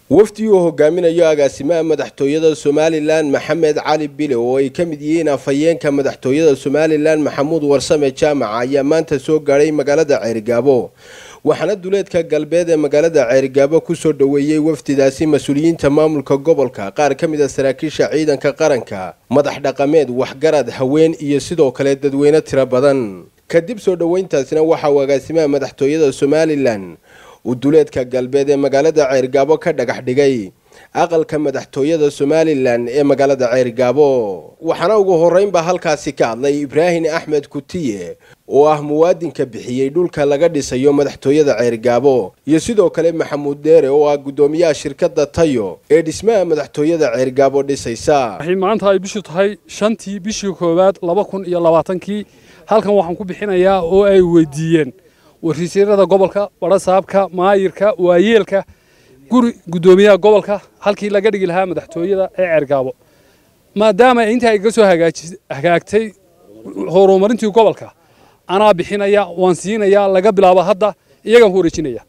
wafdi uu hogaaminayo agaasimaha madaxtooyada somalilan maxamed cali bile oo ay ka mid yihiin afhayeenka madaxtooyada somalilan maxamuud warsame jaamac ayaa maanta soo gaadhay magaalada ceerigaabo waxaana duleedka galbeed ee magaalada ceerigaabo kusoo dhoweeyey wafdidaasi mas-uuliyiinta maamulka gobolka qaar ka mid a saraakiisha ciidanka qaranka madax dhaqameed waxgarad haween iyo sidoo kale dadweyne tiro badan kadib soo dhoweyntaasina waxa uu agaasimaha madaxtooyada somalilan uu duleedka galbeed ee magaalada ceergaabo ka dhagax dhigay aqalka madaxtooyada somalilan ee magaalada ceergaabo waxaana ugu horreynba halkaasi ka hadlay ibraahim axmed kutiye oo ah muwaadinka bixiyey dhulka laga dhisayo madaxtooyada ceergaabo iyo sidoo kale maxamuud deere oo ah guddoomiyaha shirkadda tayo ee dhismaha madaxtooyada ceergaabo dhisaysa maanta ay bishu tahay shantii bishii koowaad laba kun iyo labaatankii halkan waxaan ku bixinayaa oo ay weydiiyeen warsiisyarada gobolka barasaabka maayirka waayeelka guri guddoomiyaha gobolka halkii laga dhigi lahaa madaxtooyada ee ceergaabo maadaama intaa iga soo hagaagtay horumarintii gobolka anaa bixinaya waan siinaya laga bilaabo hadda iyagaan ku wareejinaya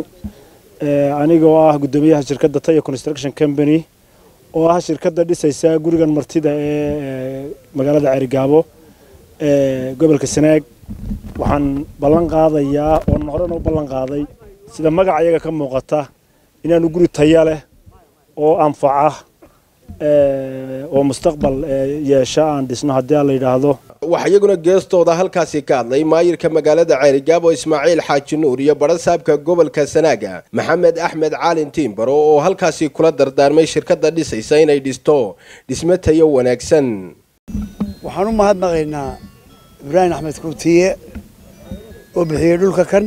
aniga oo ah guddoomiyaha shirkadda tayo construction company oo ah shirkadda dhisaysa gurigan martida ee magaalada ceerigaabo ee gobolka sanaag waxaan ballan qaadayaa oon horena u ballan qaaday sida magaca iyaga ka muuqata inaanu guri taya leh oo anfaca oo mustaqbal yeesha aan dhisno haddii aan la yidhaahdo waxaa iyaguna geestooda halkaasi ka hadlay maayirka magaalada ceerigaabo ismaaciil xaaji nuur iyo barasaabka gobolka sanaaga maxamed axmed caalin tiimbaro oo halkaasi kula dardaarmay shirkadda dhisaysa inay dhisto dhismo tayo wanaagsan waxaan u mahadnaqaynaa ibraahim axmed kuutiye oo bixiyey dhulka kan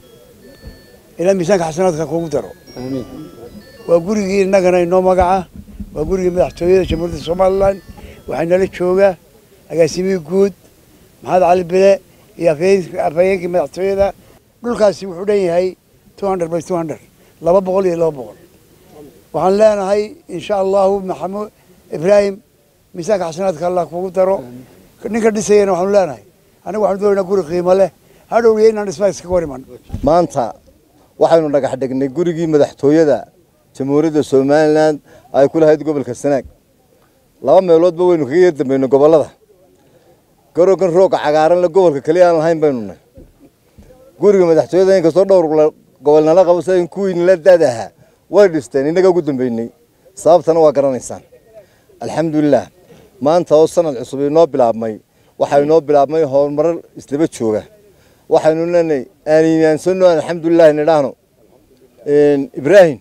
ilaa miisaanka xasanaadka kugu daro waa gurigii innagana inoo magaca waa gurigii madaxtooyada jamhuuriyadda somalilan waxaa nala jooga agaasimihii guud maxamed cali bile iyo afhayeenkii madaxtooyada dhulkaasi wuxuu dhan yahay two hundred by two hundred laba boqol iyo laba boqol waxaan leenahay insha allahu maxamuud ibraahim miisaanka xasanaadka allah kugu daro ninka dhisayana waxaanu leenahay aniga waxaanu doonaynaa guri qiimo leh hadhowriya inaan dhismaa iskaga hor iman maanta waxaynu dhagax dhignay gurigii madaxtooyada jamhuuriyadda somalilan ay ku lahayd gobolka sanaag laba meeloodba waynu kaga yar dambayno gobollada garogan rooga cagaaranle gobolka keliya aan lahayn baynu nahy guriga madaxtooyada inkastoo dhowr gobol nala qabo sidan kuwii nala daadaha way dhisteen innaga ugu dambeynay sababtana waa garanaysaan alxamdulilah maanta oo sanad cusub inoo bilaabmay waxaa inoo bilaabmay horumarar islaba jooga waxaynu leenahay aan iimaansano alxamdulilah nidhaahno ibraahim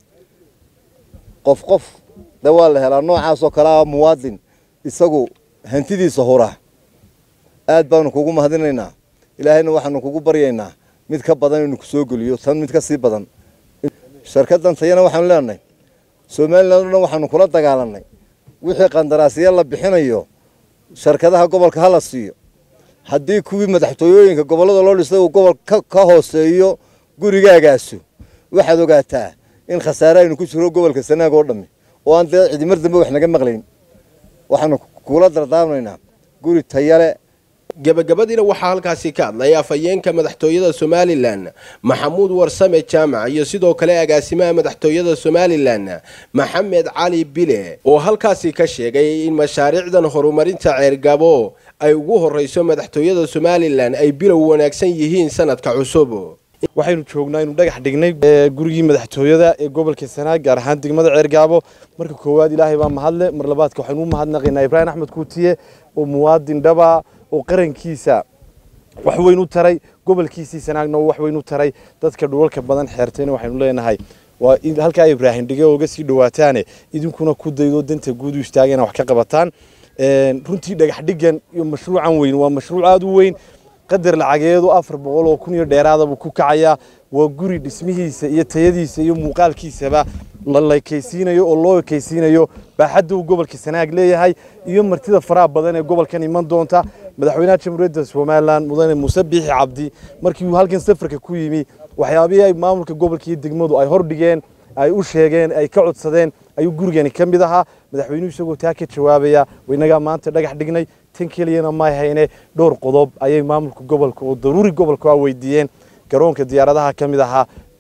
qof qof de waa la helaa noocaasoo kale ah muwaadin isagu hantidiisa hura aad baanu kugu mahadinaynaa ilaahayna waxaanu kugu baryaynaa mid ka badan inuu kusoo geliyo tan mid ka sii badan shirkaddan tayana waxaanu leenahay somalilan o dhan waxaanu kula dagaalanay wixii qandaraasya la bixinayo shirkadaha gobolka hala siiyo haddii kuwii madaxtooyooyinka gobollada loo dhisay uu gobol ka hooseeyo gurigaagaasu waxaad ogaataa in khasaare aynu ku jiro gobolka sanaag oo dhammi oo aan dee cidimar dambe wax naga maqlayn waxaanu kula dardaarmaynaa guri tayale gabagabadiina waxaa halkaasi ka hadlay afhayeenka madaxtooyada somalilan maxamuud warsame jaamac iyo sidoo kale agaasimaha madaxtooyada somalilan maxamed cali bile oo halkaasi ka sheegay in mashaariicdan horumarinta ceergabo ay ugu horreyso madaxtooyada somalilan ay bilow wanaagsan yihiin sanadka cusub waxaynu joognaa inu dhagax dhignay gurigii madaxtooyada ee gobolka sanaag gaar ahaan degmada ceergaabo marka koowaad ilaahay baa mahadle mar labaadka waxaynu u mahadnaqaynaa ibraahim axmed kuutiye oo muwaadin dhaba oo qarankiisa wax weyn u taray gobolkiisii sanaagna wax weyn u taray dadka dhulalka badan xeertayna waxaynu leenahay waa halkaa ibraahim dhige ooga sii dhawaataane idinkuna ku daydo danta guud u istaagana wax ka qabataan runtii dhagax dhigan iyo mashruucan weyn waa mashruuc aada u weyn qadar lacageedu afar boqol oo kun iyo dheeraadabuu ku kacayaa waa guri dhismihiisa iyo tayadiisa iyo muuqaalkiisaba la laykaysiinayo oo loo ekaysiinayo baaxadda uu gobolka sanaag leeyahay iyo martida faraha badan ee gobolkan iman doonta madaxweynaha jamhuuriyadda somalilan mudane muuse biixi cabdi markii uu halkan safarka ku yimi waxyaabihii ay maamulka gobolka iyo degmadu ay hordhigeen ay u sheegeen ay ka codsadeen ayuu gurigani ka mid ahaa madaxweynuhu isagoo taa ka jawaabaya inagaa maanta dhagax dhignay tan keliyana may hayne dhowr qodob ayay maamulka gobolka oo daruuri gobolka waa weydiiyeen garoonka diyaaradaha ka mid ahaa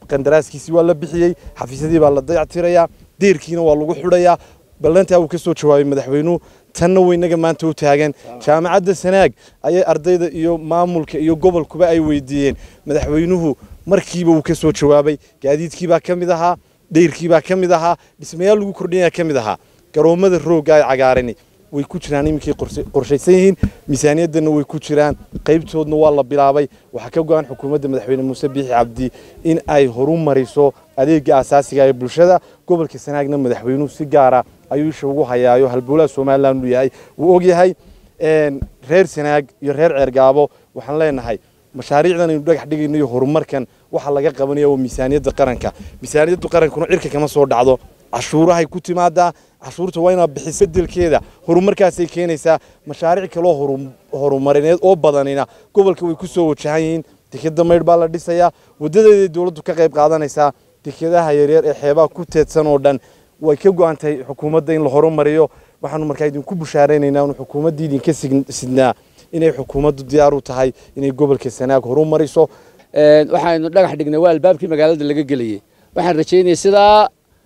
qandaraaskiisii waa la bixiyey xafiisyadii baa la dayactirayaa deerkiina waa lagu xidhayaa ballantaa uu ka soo jawaabay madaxweynuhu tanna weynaga maanta u taagan jaamacadda sanaag ayay ardayda iyo maamulka iyo gobolkuba ay weydiiyeen madaxweynuhu markiiba uu ka soo jawaabay gaadiidkiibaa ka mid ahaa dheyrkiibaa ka mid ahaa dhismayaal lagu kordhinaya ka mid ahaa garoommada roogga ay cagaarani way ku jiraan iminkay qorshaysan yihiin miisaaniyaddana way ku jiraan qaybtoodna waa la bilaabay waxaa ka go-an xukuumadda madaxweyne muuse biixi cabdi in ay horu mariso adeega asaasiga ee bulshada gobolka sanaagna madaxweynuhu si gaara ayuu isha ugu hayaayo halbowlaha somalilan uu yahay wuu ogyahay reer sanaag iyo reer ceergaabo waxaan leenahay mashaariicdan aynu dhagax dhigayno iyo horumarkan waxa laga qabanaya waa miisaaniyadda qaranka miisaaniyadda qarankuna cirka kama soo dhacdo cashuurahay ku timaadaa cashuurta waa inaad bixiso bedelkeeda horumarkaasay keenaysaa mashaariic kaloo horumarineed oo badanina gobolka way ku soo wajahan yihiin dekeda maydh baa la dhisayaa wadadeeday dowladdu ka qayb qaadanaysaa dekedaha yaryar ee xeebaha ku teedsan oo dhan way ka go-an tahay xukuumadda in la horumariyo waxaanu markaa idinku bushaaraynaynaa inu xukuumaddii idinka sidnaa inay xukuumaddu diyaar u tahay inay gobolka sanaag horumariso waxaanu dhagax dhignay waa albaabkii magaalada laga gelayey waxaan rajaynaya sidaa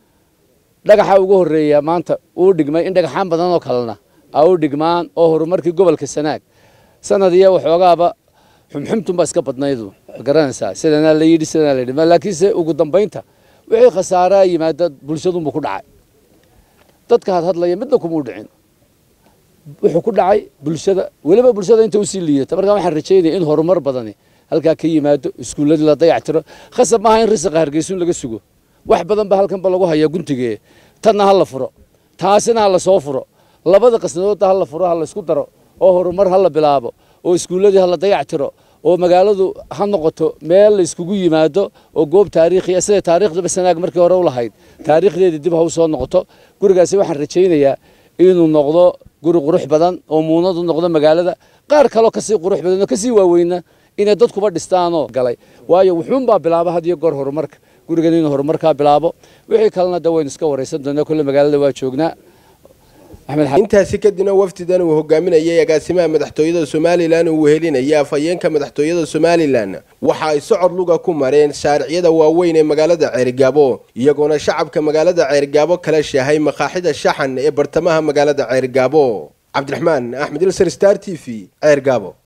dhagaxa ugu horeeya maanta uu dhigmay in dhagaxaan badan oo kalena a u dhigmaan oo horumarkii gobolka sanaag sanad iyo waxoogaaba xumxumtunbaa iska badnaydu ma garanaysaa sidanaa la yidhi sidanaa la yidhi laakiinse ugu dambaynta wixii khasaaraa yimaada bulshadunbuu ku dhacay dadka had hadlaya midna kumuu dhicin wuxuu ku dhacay bulshada weliba bulshada inta usii liidata markaa waxaan rajaynaya in horumar badani halkaa ka yimaado iskuulladii la dayactiro khasab maaha in risiqa hargeysuun laga sugo wax badan ba halkan ba lagu hayaa guntigee tanna ha la furo taasina ha la soo furo labada qasnadoodda ha la furo ha la isku daro oo horumar ha la bilaabo oo iskuulladii ha la dayactiro oo magaaladu ha noqoto meel la iskugu yimaado oo goob taariikhiya sida taariikhdaba sanaag markii hore u lahayd taariikhdeedii dib ha u soo noqoto gurigaasi waxaan rajaynayaa inuu noqdo guri qurux badan oo muunadu noqdo magaalada qaar kaloo kasii qurux badan oo kasii waaweyna inay dadkuba dhistaanoo galay waayo wuxuunbaa bilaaba had iyo goor horumarka gurigan inuu horumarkaa bilaabo wixii kalena de waynu iska waraysan doonaa kolle magaalada waa joognaa intaasi kadibna wafdidan uu hogaaminayay agaasimaha madaxtooyada somalilan uu wehelinaya afhayeenka madaxtooyada somalilan waxa ay socod luga ku mareen shaariciyada waaweyn ee magaalada ceerigaabo iyagoona shacabka magaalada ceerigaabo kala shaahay makaaxida shaxan ee bartamaha magaalada ceerigaabo cabdiraxmaan axmed ilsar star t v ceergaabo